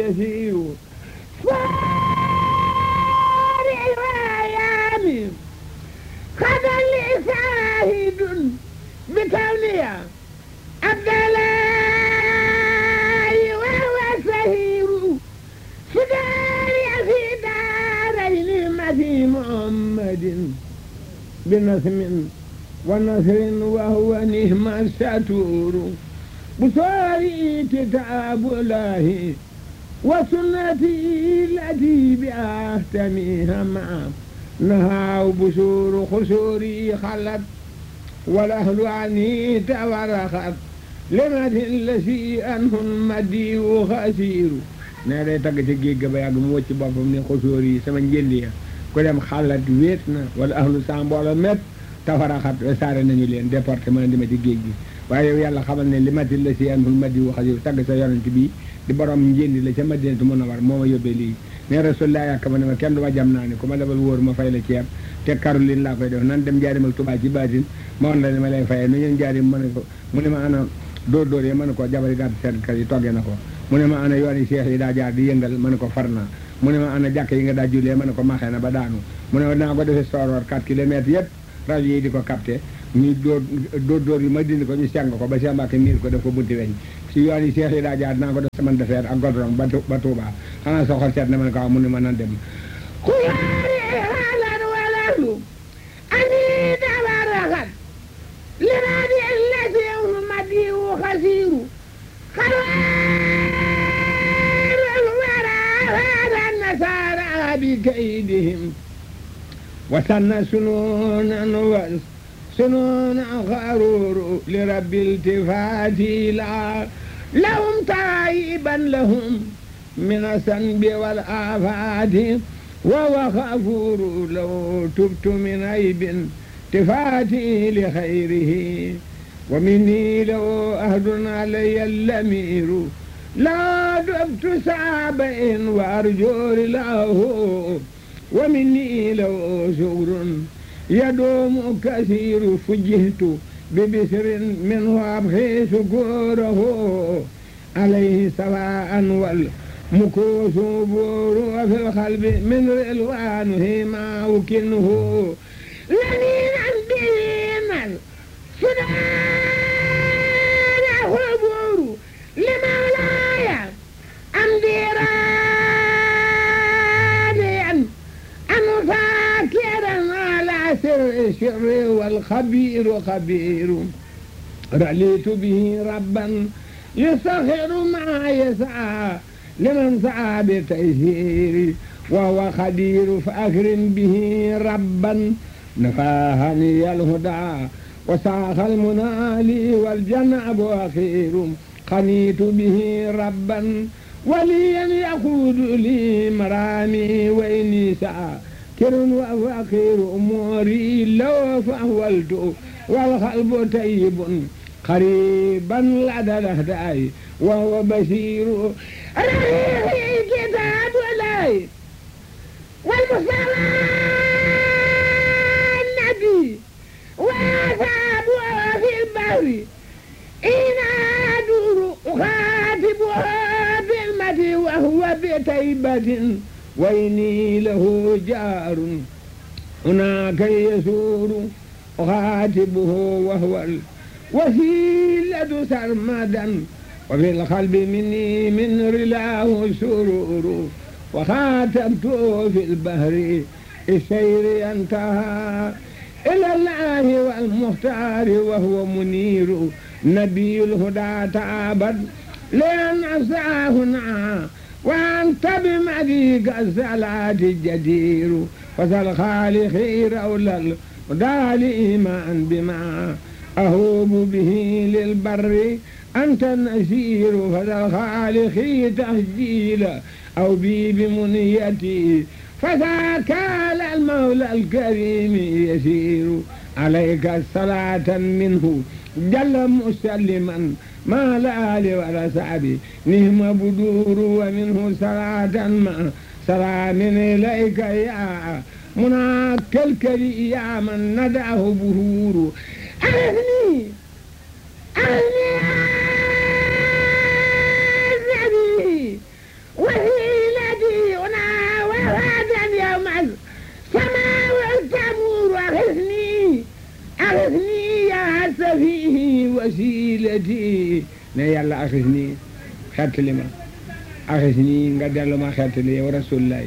يسير فارع الأيام قد لي شاهد بكونها عبد الله وهو سهير فداري في دارين مثي محمد بنسم ونصر وهو نهم الستور بصاري كتاب الله وسنتي التي بأهتميها معه نهى بشور خسوري خلت والأهل عني تورخت لمد الذي أنه المدي خسير nee day tagg ci géej ga ba yàgg mu wëcc boppam ne xosóor yi sama njënd ya ku dem xalat wéet na wala ahlu sa mbooloo met tafaraxat saare nañu leen département di ma ci géej gi waaye yow yàlla xamal ne li mati la si anul madi wu xasir tagg sa yonent bi di borom njëndi la ca madinatu mun a war moo ma yóbbee lii ne rasulullah yàkk ma ne ma kenn du ma jam naa ne ku ma lebal wóor ma fay la ceeb te Caroline laa koy def nan dem jaarim ak Tuubaa ci baatin ma woon la ne ma lay fayee nu ñeen jaarim ma ne ko mu ne ma ana dóor dóor yi ma ne ko jabari gàtt seetkat yi toggee na ko mu ne ma ana yoon yi seex yi daa jaar di yëngal ma ne ko far naa mu ne ma ana jàkk yi nga daa jullee ma ne ko maxee na ba daanu mu ne ma naa ko defee sooroor 4 kilomètres yëpp rajo yi di ko capté ñu dóor dóor dóor yi ma dindi ko ñu seng ko ba Cheikh Mbacke miir ko def ko bunti weñ si yoon yi seex yi daa jaar naa ko def semaine de fer ak goudron ba ba Touba xanaa sa xol seet na ma ne ko waaw mu ne ma nan dem xuyaari haalan walalu ani dabaraxat liraadi allati madiu xasiiru خير الورى هذا النصارى بكيدهم وسن سنونا وسنونا غرور لرب التفات لا لهم تائبا لهم من الذنب والآفات وهو غفور لو تبت من عيب تفاتي لخيره ومني لو أهد علي اللمير لا دبت سابع وأرجو له ومني لو شكر يدوم كثير فجهت ببسر منه أبخي شكوره عليه سواء والمكوس بور وفي القلب من رلوانه ما أكنه لنينا بينا سنان حبور لمولاي أمدي راضيا أن فاكرا على سر الشر والخبير خبير رأيت به ربا يسخر ما يسعى لمن سعى بتيسير وهو خدير فأكرم به ربا نفاهني الهدى وساق المنالي والجنب أخير قنيت به ربا وليا يقود لي مرامي وإني ساكر وفقير أموري لو فأولت والقلب طيب قريبا لدى الأهداء وهو بشير رهيب كتاب الله والمصطفى النبي وأصحابها في البر إن أدور أخاطبها بالمدي وهو بتيبة وإني له جار هناك يسور أخاطبه وهو الوسيلة سرمدا وفي القلب مني من رلاه سرور وخاتمته في البحر السير انتهى إلى الله والمختار وهو منير نبي الهدى تعبد لأن أسعاهنا وأنت بمديك الصلاة الجدير فسل خالقي رول الهدى لإيمان بما أهوب به للبر أنت النسير فسل خالقي تسجيلا أو بي بمنيتي فذاك على المولى الكريم يسير عليك الصلاة منه جل مسلما ما الآل ولا سعبي نهم بدور ومنه صلاة ما سلام إليك يا مناك الكري يا من ندعه بهور أغني أغني النبي ولا wasilati ne yàlla axis nii xettali ma axis nii nga dellu ma xettali yow rasulullah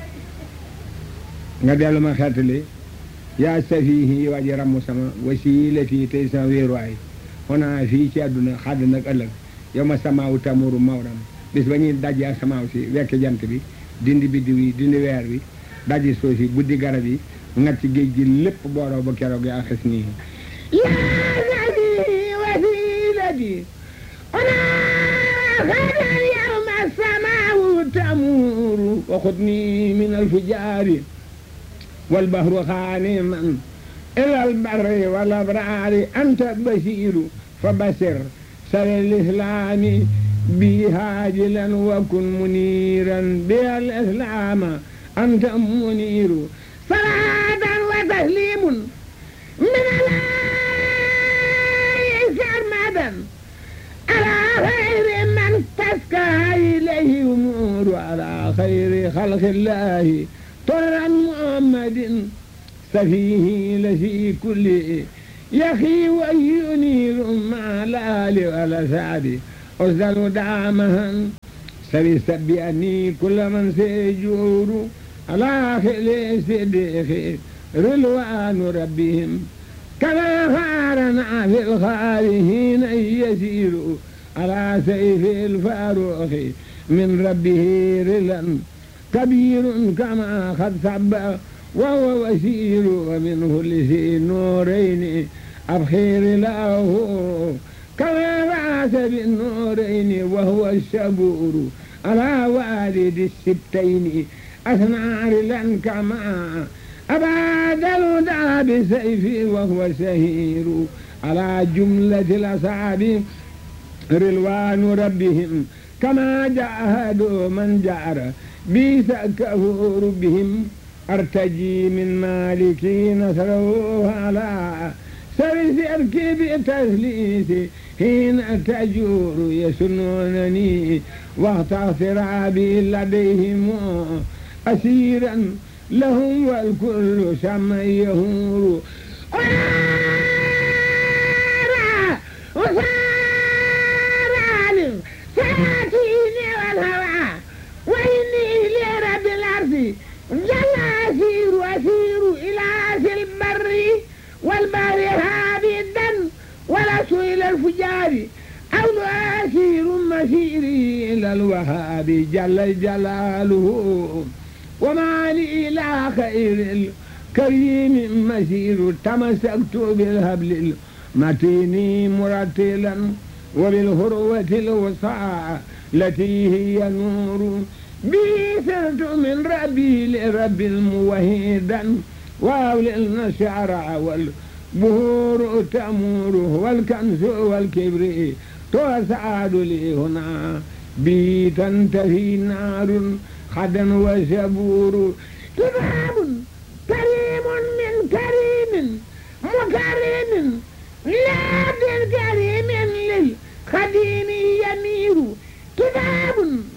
nga dellu ma xettali yaa safihi waa ji ramm sama wasilati tey sama wéeruwaay xonaa fii ci àdduna xadd nag ëllëg yow ma samaawu tamuru mawram bis ba ñuy dajji asamaaw si wekk jant bi dindi biddiw yi dindi weer bi dajji suuf si buddi garab yi ngat ci géej gi lépp booroo ba keroog yaa xis nii yaa nabi wasilati xonaa xadan yow ma samaawu tamuru waxutni min alfujaari والبحر خانما إلى البر والأبرار أنت بشير فبشر سر الإسلام بي هاجلا وكن منيرا بها الإسلام أنت منير صلاة وتسليم من الله سرمدا على خير من تسكى إليه أمور على خير خلق الله طرا محمد سفيه لفي كل يخي وينير مع الآل والأسعد أرسل دعمها سبي سبيني كل من سيجور على خلي صديق رلوان ربهم كما فارنا في الخارهين يسير على سيف الفاروق من ربه رلا كبير كما قد ثب وهو وسيل ومنه لذي نورين أبخير له كما بعث بالنورين وهو الشبور على والد السبتين أثنى رلا كما أباد الهدى بسيفه وهو سهير على جملة الأصحاب رلوان ربهم كما جاهدوا من جار بيس كفور بهم أرتجي من مالكي نصره على سرس أركب تسليس حين تجور يسنونني وقت اغترابي لديهم أسيرا لهم والكل سما يهور وسار ساتيني والهوى وإني لرب الأرض جل أسير أسير إلى أسي البر والبر هابدا ولست إلى الفجار أو أسير مسيري إلى الوهاب جل جلاله وما لي إلى خير الكريم مسير تمسكت بالهبل المتين مرتلا وبالهروة الوسعى التي هي نور بي سرت من ربي لرب موحدا وأولي الشعر والبهور تأمور والكنز والكبر تسعد لي هنا بي تنتهي نار خدا وشبور كتاب كريم من كريم مكرم لا بالكريم للخديم يمير كتاب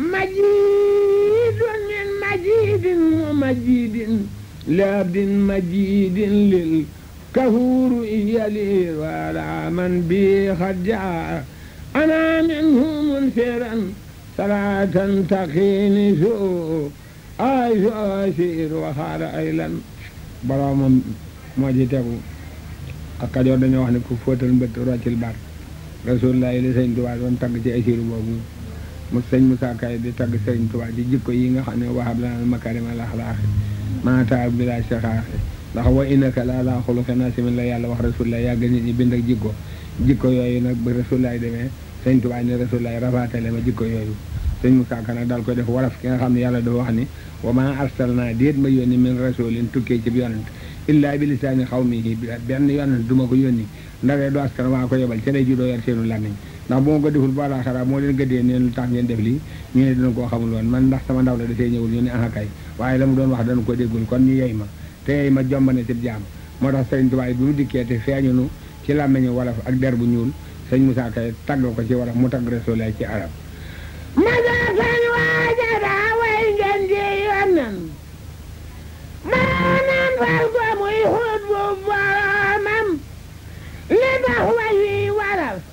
مجيد من مجيد ومجيد لابد مجيد للكفور يلي وعلى من بي خجع أنا منه منفرا صلاة تقيني سوء أي أسير وخار أيلا برام موجتكو ak Kajoor dañoo wax ne ku fóotal mbët roccil baat rasulullah li sëñ Tuubaa doon tagg ci asiru boobu mu sëñ Musaa Kay di tagg sëñ Tuubaa di jikko yi nga xam ne wahab lana makarima laxlaaxi maata bila saxaaxi ndax wa innaka la ala xuluqin asimin la yàlla wax rasulullah yàgg nit ñi bind ak jikko jikko yooyu nag ba rasulullah demee sëñ Tuubaa ne rasulullah rafaatale ma jikko yooyu sëñ Musaa Ka nag daal koy def waraf ki nga xam ne yàlla dafa wax ni wa ma arsalna déet ma yónni min rasulin tukkee ci bi yonent illaa bi lisaani xawmihi benn yonent du ma ko yónni ndawee du askan waa ko yebal ca lay ju doo yar seenu làmmiñ ndax bu ma ko deful ba laaxara moo leen gëddee neen lu tax ngeen def lii ñu ne dina koo xamul woon man ndax sama ndaw la dafee ñëwul ñu ne aha kay waaye la mu doon wax dana ko déggul kon ñu yey ma te yey ma jombane ci jaam moo tax sëriñ Tuubaa bi mu dikkee te feeñunu ci làmmiñu wolof ak der bu ñuul sëñ Musaa Kay tagg ko ci wolof mu tagg Rasulullah ci arab masakan waajada way ngeen di yonnen maanaam fal ko muy xut bu boromam li tax way wi waral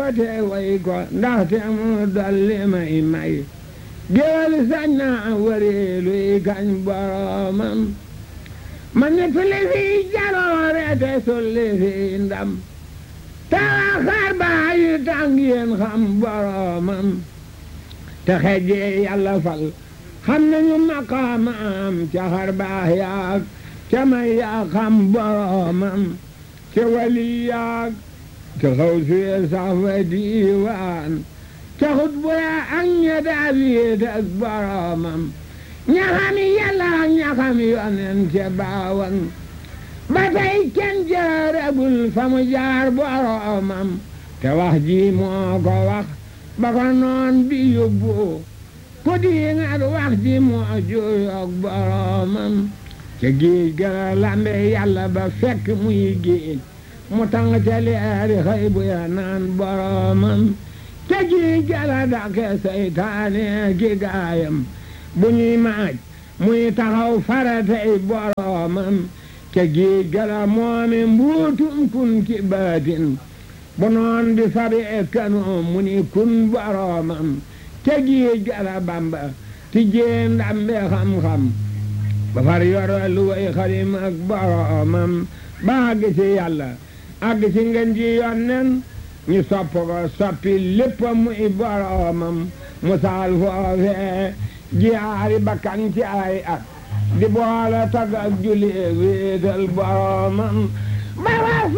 te way ko ndaxte mu dolli may may géwél sañ naa wëreeluy kañ boromam ma nettali fi jaloore te sulli fi ndam tawa xar baayu tàng yéen xam boromam te xejjee yàlla fal xam nañu maqaamam ca xar baax yaag ca may yaa xam boromam ca wali yaag ca xaw suye sax fa diiwaan ca xut bu yaa ak ña daal yéet ak boromam ña xam yàlla ak ña xam yonen ca baawan ba tey kenn jaaragul fa mu jaar boromam te wax ji moo ko wax ba ko noon bi yóbbu ku di ngat wax ji moo jooyoog boromam ca géej gën a lambe yàlla ba fekk muy géej mu tàng ca leeri xëy bu ya naan boromam ca géej gën a dàqe seytaane ki gaayam bu ñuy maaj muy taxaw faratay boromam ca géej gën a moome mbuutum kun ki baatin bu noon bi fabi kanoom mu ni kun boromam ca géej gën a bamba ti jee ndambe xam-xam ba far yoro lu way xalim ak boromam ba àgg ci yàlla àgg ci ngeen ji yonnen ñu sopp ko soppi lépp muy boromam mu saal foofee jiyaari bakkan ci ay at di boole tag ak julli wéetal boromam ba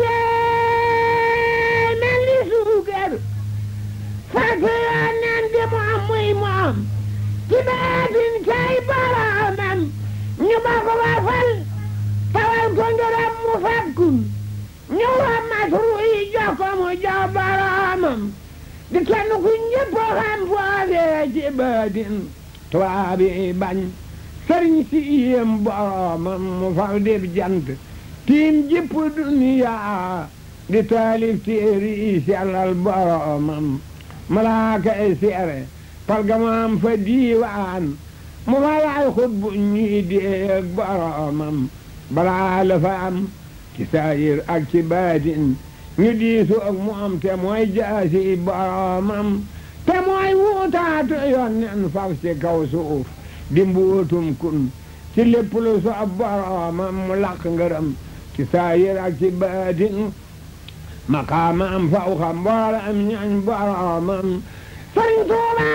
wasee mel ni suukar fekk yonnen di mu am muy mu am ci baatin kay boromam ñu ba ko ba fal tawal ko ngërëm mu fakkun ñu wa matru yi jox ko mu jox boromam di kenn ku ñëpp xam foofee ci baatin tubaab yi bañ sëriñ si yéem boromam mu faw dib jant tiim jëpp duniya di taalif téeri yi sellal boromam malaaka yi seere palgamaam fa diiwaan mu fa laay xut bu ñuy déeg boromam balaa la fa am ci saayir ak ci baatin ñu diisu ak mu am te mooy jaasi boromam te mooy wuutaatu yonnen faf ci kaw suuf di mbuutum kun ci lépp lu so boromam mu laq ngërëm ci saayir ak ci baatin maqaamam faw xam mboole am ñañ boromam sëriñ Tuuba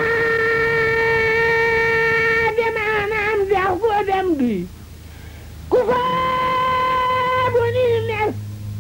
demaanam dex ko dem duy ku faabu ni mes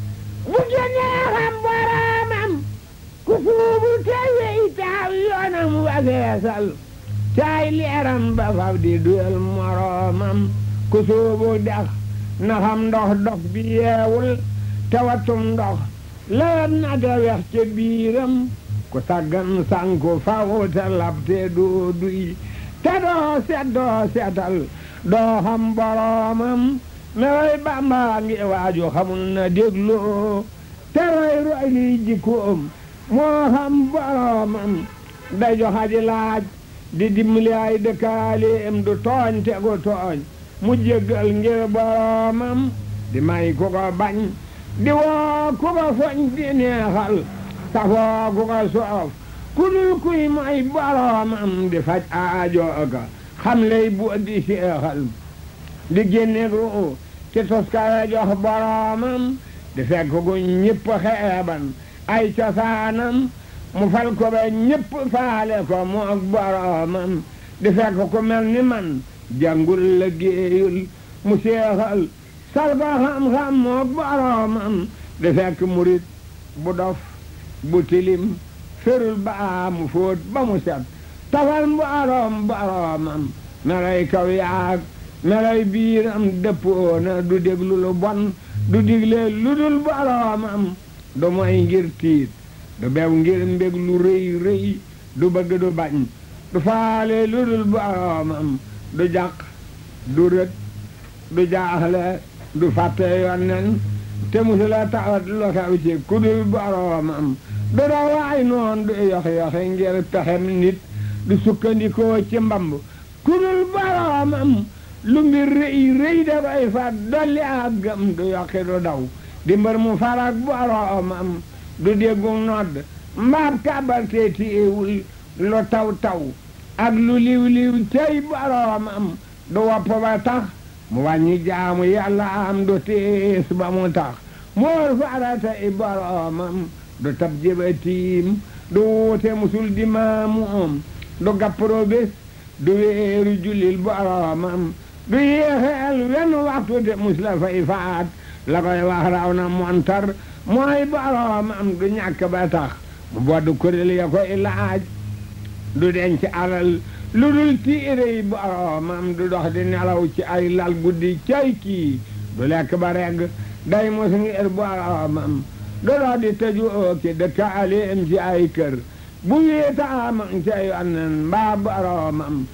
bu génnee xam boromam ku suubu te wey taaw yoonam wageesal caay leeram ba faf di duyal moromam ku suubu dex na xam ndox dox bi yeewul te watum ndox lewet na te wex ca biiram ku saggan sanku faw te lab te doo duy te doo set doo setal doo xam boromam mewoy bamba ngi waaju xamul na dégloo te roy roy liy jikkoom moo xam boromam day joxaji laaj di dimbali ay dëkkaaleem du tooñ te gu tooñ mu jéggal ngir boromam di may ku ko bañ di woo ku ko foñ di neexal safoo ku ko soof ku dul kuy may boromam di faj aajo ga xam lay bu di seexal di génne ru ci toskare jox boromam di fekk gu ñëpp xeeban ay cosaanam mu fal ko ba ñëpp faale ko mu ak boromam di fekk ku mel ni man jàngul la géeyul mu seexal sal ko xam-xam mu ak boromam di fekk murit bu dof bu tilim ferul ba mu fóot ba mu set tafal borom boromam melay kaw yaag melay biiram dëppoona du déglu lu bon du digle lu dul boromam du moy ngir tiit du bew ngir mbég lu rëy rëy du bëgg du bañ du faale lu dul boromam du jàq du rët du jaaxle du fàtte yonnen te musula tawat lu xew ci ku dul boromam du dawaay noon du yox-yoxe ngir pexem nit du sukkandikoo ci mbamb ku dul boromam lu mbir rëy rëy dafay fat dolli ak gëm du yokki du daw di mbër mu farak boromam du déggu nodd mbaab kàbbar te tiiwul lu taw taw ak lu liw liw cey boroomam du wopp ba tax mu wàññi jaamu yàlla am du tiis ba mu tax moor farata i boroomam du tab jëba tiim du wuute musul di maamoom du gappro bés du weeru jullil boroomam du yéexeel wenn waxtu te mus la fay faat la koy wax raw na montar mooy boroomam du ñàkk ba tax mu bodd kuréel ya koy laaj du denc alal lu dul tiire yi boroomam du dox di nelaw ci ay lal guddi cay kii du lekk ba regg day mos ngir boroomam du dox di tëju ooki dëkkaaleem ci ay kër bu wéetaam ca yonnen mbaa boroomam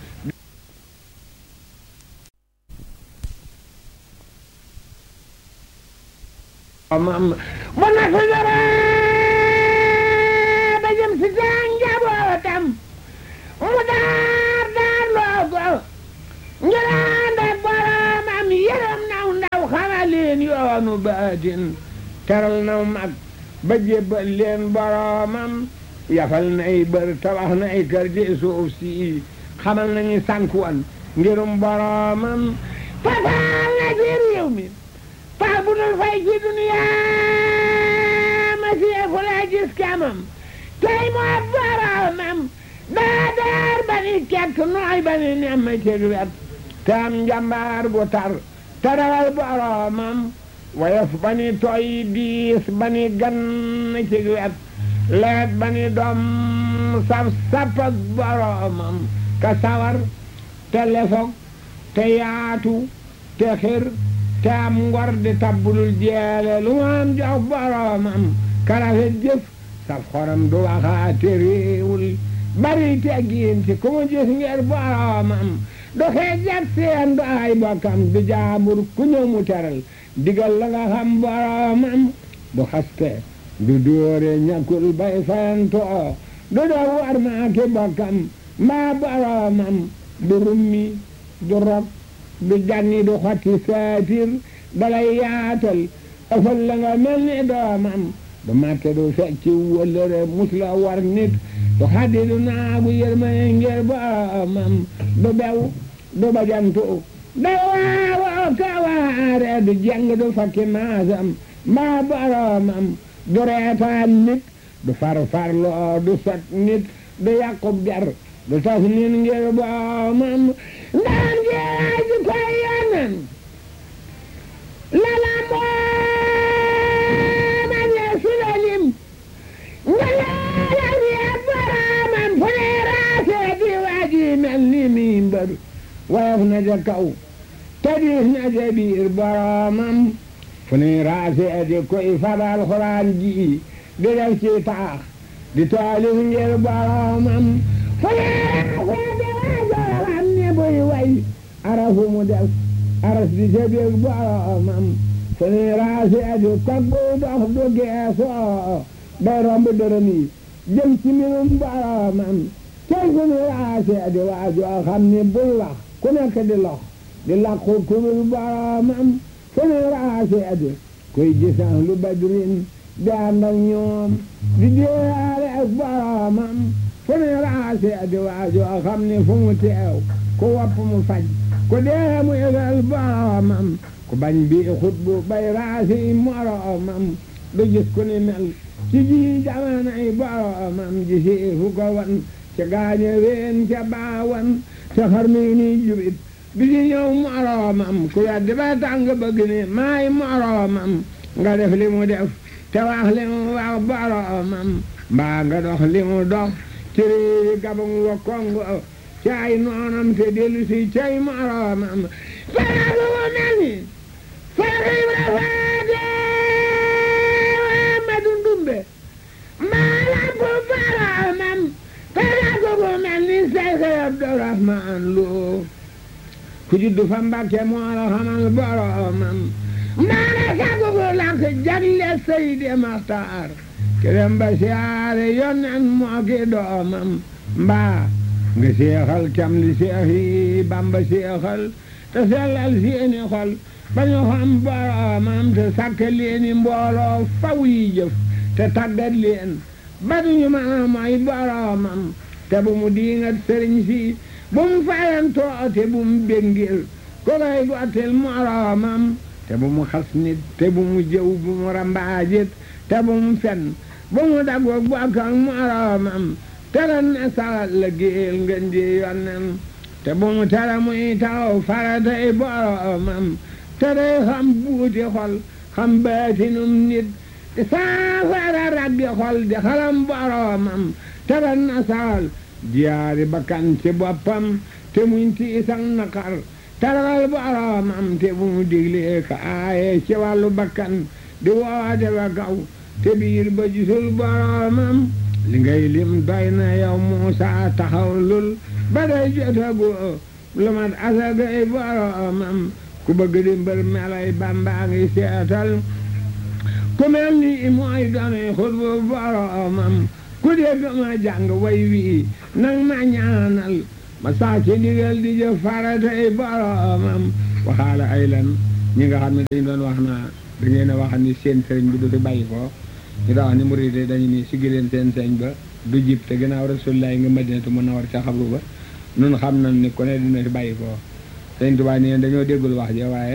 mam bu na su dara ba jëm si taa njabootam mu daar daar loo ko njëlaand ak boroomam yërëm naw ndaw xamal leen yoonu baatin teral naw mag ba jébbal leen boroomam yafal nay bër tabax nay kër ci suuf si xamal nañu sànkuwan ngirum boroomam fasaal na ci réew mi pax bu dul fay ci duniyaa ma seefu la gis kamam tey moo boroomam daa daar ba ni kekk nooy ba ni nemm ci wet te am njambaar bu tar te rawal boroomam woyof ba ni tooy diis ba ni gann ci wet leet ba ni doom saf sapak boroomam ka sawar te lefog te yaatu te xir te am ngor di tabbulul jeele lu mu am jox boroomam ka rafet jëf saf xoram du waxaate réewul bari teggiin ci ku mu gis ngir boroomam du xeejat seen du ay bokkam du jaambur ku ñëw mu teral digal la nga xam boroomam du xaste du dóore ñàkkul bay fayantoo du doo war maa ki bokkam mbaa boroomam du rummi du rog du janni du xotti saatir dalay yaatal ëfal la nga mel ni doomam du màtte du fecci wëllëre mus la war nit du xaddi du naagu yërmane ngir boroomam du bew du bajantu da waawoo ka waare du jeng du fakki maasam mbaa boroomam du reetaan nit du farfarloo du sot nit du yàqub der du tas nit ngir boroomam ndaan jeeji koy yonen lala mooma ne sulalim nga leela wiya boroomam fu ne raasee di waaji mel ni mimbar woyof na ja kaw tadiis na ja biir boroomam fu ne raasee di koy fabal xuraan ji di def ci taax di taalif ngir boroomam fu ne raasee di waajoram ne buy way arafu mu def aras di ca biir boroomam fu ne raasee di kaggu dox du geesoo day romb dërëm yi jëm ci mbirum boroomam tey fu ne raasee di waajoo xam ne bul wax ku nekk di lox di làqu kurul boroomam fu ne raasee di koy gisan lu badrin di ànd ak ñoom di déyaale ak boroomam fu ne raasee di waajoo xam ne fu mu teew ku wopp mu faj ku dee mu yëgal boroomam ku bañ bi xutbu bay raasi moroomam du gis ku ni mel ci ji jamanay boroomam ji si fu ko wan ca gaañe ween ca baawan ca xarnu ni jubit bi ci ñëw moroomam ku weddi ba tàng bëgg ni maay moroomam nga def li mu def te wax li mu wax boroomam mbaa nga dox li mu dox ci réewi gabang wa kongo ci ay noonam te dellu si cay moroomam faragu mu mel ni faragu Ibra Faate Amadu Ndumbe maalam bu boroomam faragu mu mel ni Seex Abdurahmaan Lo ku juddu fa Mbàkke moo la xamal boroomam maana sagu bu lank jagle Seydi Maxtaar kerem ba siyaare yonen moo ki doomam mbaa nga seexal cam li seex yi Bamba seexal te sellal seeni xol ba ñu xam boroomam te sàkk leeni mbooloo faw yi jëf te tàggat leen ba duñu mën a mooy boromam te bu mu diingat sëriñ si bu mu fayantoo te bu mu béngil ko koy gottil moromam te bu mu xas nit te bu mu jëw bu mu rambaajit te bu mu fen bu mu dagoog bokk ak moromam te ren ne salat la géel ngeen di yonnen te bu mu tere muy taw faratay boromam te day xam buuti xol xam baatinum nit te saafara rabbi xol di xalam boromam te ren ne saal jiyaari bakkan ci boppam te muñ tiisak naqar taral boromam te bu mu diglee ka aaye ci wàllu bakkan di woote ba kaw te biir ba gisul boromam li ngay lim doy na yow Muusa taxaw lul ba day jotagoo lu mat asagay boromam ku bëgg di mbër melay Bamba ngi seetal ku mel ni mooy doonay xutbu boromam ku dégg ma jàng way wii nang ma ñaanal ma saa ci ndigal di jëf faratay boromam waxaala ay lan ñi nga xam ne dañu doon wax naa da ngeen a wax ni seen sëriñ bi du fi bàyyi ko ñu daa wax ni murid dañu ni siggi leen seen sëriñ ba du jib te gannaaw Rasulullah nga Madinatu Munawwara ca xabru ba nun xam nañ ni ku ne dina fi bàyyi ko sëriñ Tuubaa ni dañoo déggul wax ja waaye